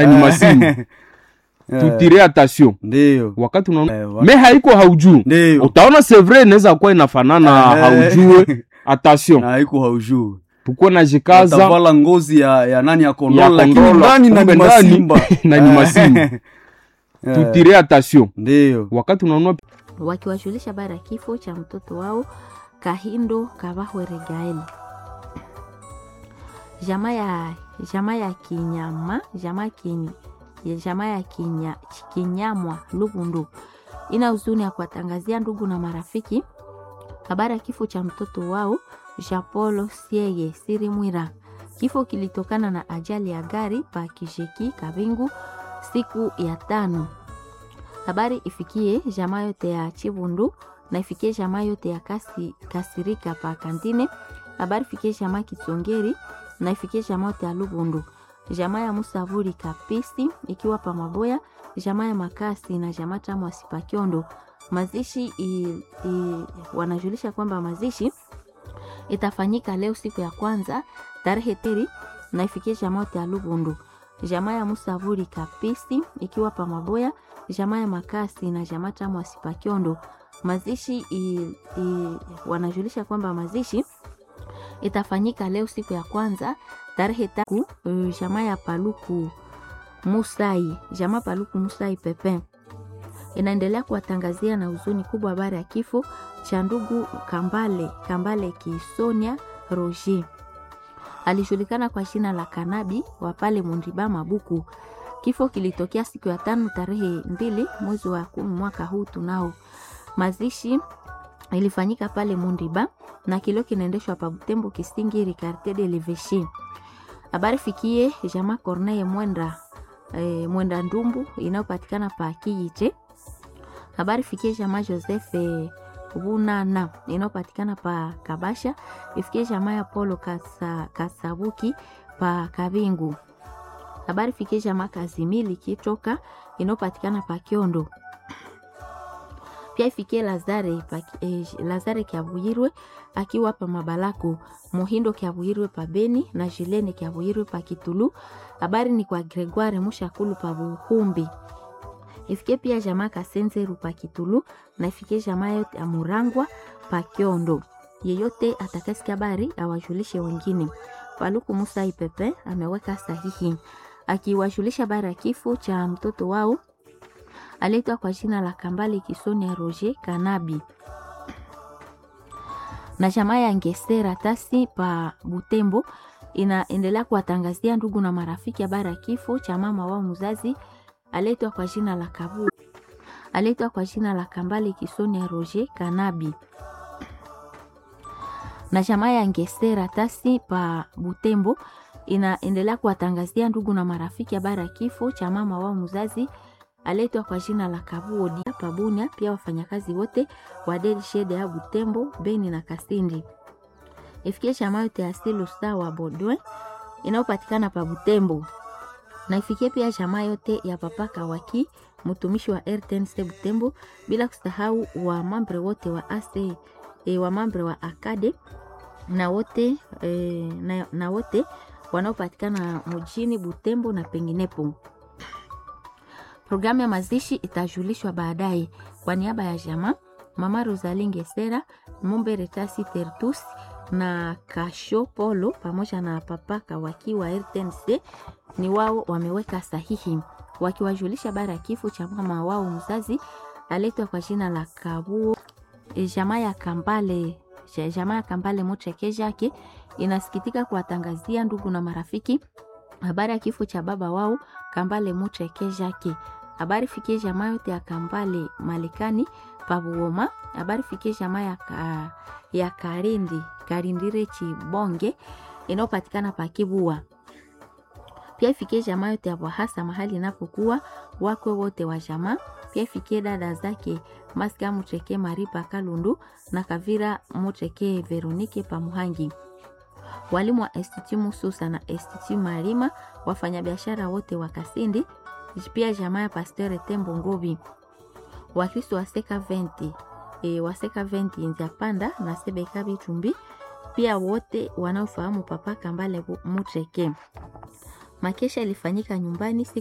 ni masimu tutire attention ndio wakati unaona Eh, wa- me haiko haujuu ndio utaona c'est vrai inaweza kuwa inafanana Eh. haujue attention na haiko haujuu tukuwe na jikaza utavala ngozi ya, ya nani ya kondoo Ya lakini kondoo, ndani na kumbe ni ndani masimba na ni masimba. Eh, tutire attention ndio wakati unaona wakiwajulisha habari ya kifo cha mtoto wao Kahindo Kabahwere Gaeli. Jamaa ya jamaa ya Kinyama, jamaa kin, ya jamaa ya Kinya, Kinyamwa Lubundu ina huzuni ya kuwatangazia ndugu na marafiki habari ya kifo cha mtoto wao Japolo Siege Sirimwira. Kifo kilitokana na ajali ya gari pa Kisheki Kabingu siku ya tano habari ifikie jamaa yote ya Chibundu na ifikie jamaa yote ya kasi, Kasirika pa Kantine. Habari ifikie jamaa Kisongeri na ifikie jamaa yote ya Lubundu, jamaa ya Musavuri Kapisi ikiwa pa Maboya, jamaa ya Makasi na jamaa tamu Asipakiondo. Mazishi i, i, wanajulisha kwamba mazishi itafanyika leo siku ya kwanza tarehe teri na ifikie jamaa yote ya Lubundu, jamaa ya Musavuri Kapisi ikiwa pa Maboya jamaa ya Makasi na jamaa tamu Asipakiondo. Mazishi i, i, wanajulisha kwamba mazishi itafanyika leo siku ya kwanza tarehe tatu. Uh, jamaa ya Paluku Musai, jamaa Paluku Musai Pepe inaendelea kuwatangazia na huzuni kubwa habari ya kifo cha ndugu Kambale Kambale Kisonia Roger, alijulikana kwa jina la Kanabi wa pale Mundiba Mabuku. Kifo kilitokea siku ya tano tarehe mbili mwezi wa kumi mwaka huu tunao. Mazishi ilifanyika pale Mundiba na kilio kinaendeshwa pa Butembo Kisingiri Quartier de l'Evêché. Habari fikie jamaa Corneille Mwenda e, Mwenda Ndumbu inayopatikana pa Kiyiche. Habari fikie jamaa Joseph e, Bunana inayopatikana pa Kabasha. Ifikie jamaa ya Polo Kasa, Kasabuki pa Kabingu habari fikie jamaa Kazimili kitoka inayopatikana pa Kiondo. Pia ifikie Lazare pa, eh, Lazare Kiavuyirwe akiwa pa Mabalako, Muhindo Kiavuyirwe pa Beni na Jilene Kiavuyirwe pa Kitulu. Habari ni kwa Gregoire Mushakulu pa Buhumbi. Ifikie pia jamaa Kasenzeru pa Kitulu na ifikie jamaa yote ya Murangwa pa Kiondo. Yeyote atakasikia habari awajulishe wengine. Paluku Musa Ipepe ameweka sahihi akiwashulisha habari ya kifo cha mtoto wao aletwa kwa jina la Kambale Kisonia Roger Kanabi na jamaa ya Ngesera Tasi pa Butembo inaendelea kuwatangazia ndugu na marafiki habari ya kifo cha mama wao mzazi aletwa kwa jina la Kabu aletwa kwa jina la Kambale Kisonia Roger Kanabi na jamaa ya Ngesera Tasi pa Butembo inaendelea kuwatangazia ndugu na marafiki habari ya kifo cha mama wao mzazi aletwa kwa jina la Kabuodi Pabunia, pia wafanyakazi wote wa Delshede ya Butembo, Beni na Kasindi. Ifikie chama yote ya Silu Star wa Bodwe inayopatikana pa Butembo, na ifikie pia chama yote ya Papa Kawaki mtumishi wa RTNC Butembo, bila kusahau wa mambre wote wa AC e, wa mambre wa Akade na wote e, na, na wote wanaopatikana mjini Butembo na penginepo. Programu ya mazishi itajulishwa baadaye. Kwa niaba ya jamaa mama Rosalie Ngesera, Mombe Retasi Tertus na Kasho Polo pamoja na papa Kawaki wa RTNC ni wao wameweka sahihi wakiwajulisha habari ya kifo cha mama wao mzazi aletwa kwa jina la Kabuo. E, jamaa ya Kambale jamaa ya Kambale Mocheke yake inasikitika kuwatangazia ndugu na marafiki habari ya kifo cha baba wao Kambale Mocheke yake. Habari fikie jamaa yote ya Kambale Malekani Pabuoma. Habari fikie jamaa ya, ka, ya Karindi Karindire Chibonge inayopatikana pa Kibua. Pia ifikie jamaa yote ya Bwahasa mahali inapokuwa wakwe wote wa jamaa. Pia ifikie dada zake Maska Mucheke Maripa Kalundu na Kavira Mucheke Veronike Pamuhangi walimu wa Institut Mususa na Institut Marima, wafanyabiashara wote wa Kasindi, pia jamaa ya Pasteur Tembo Ngobi, Wakristo wa Seka 20 e, wa Seka 20 Nzapanda na Sebeka Bitumbi, pia wote wanaofahamu Papa Kambale Mucheke. Makesha ilifanyika nyumbani siku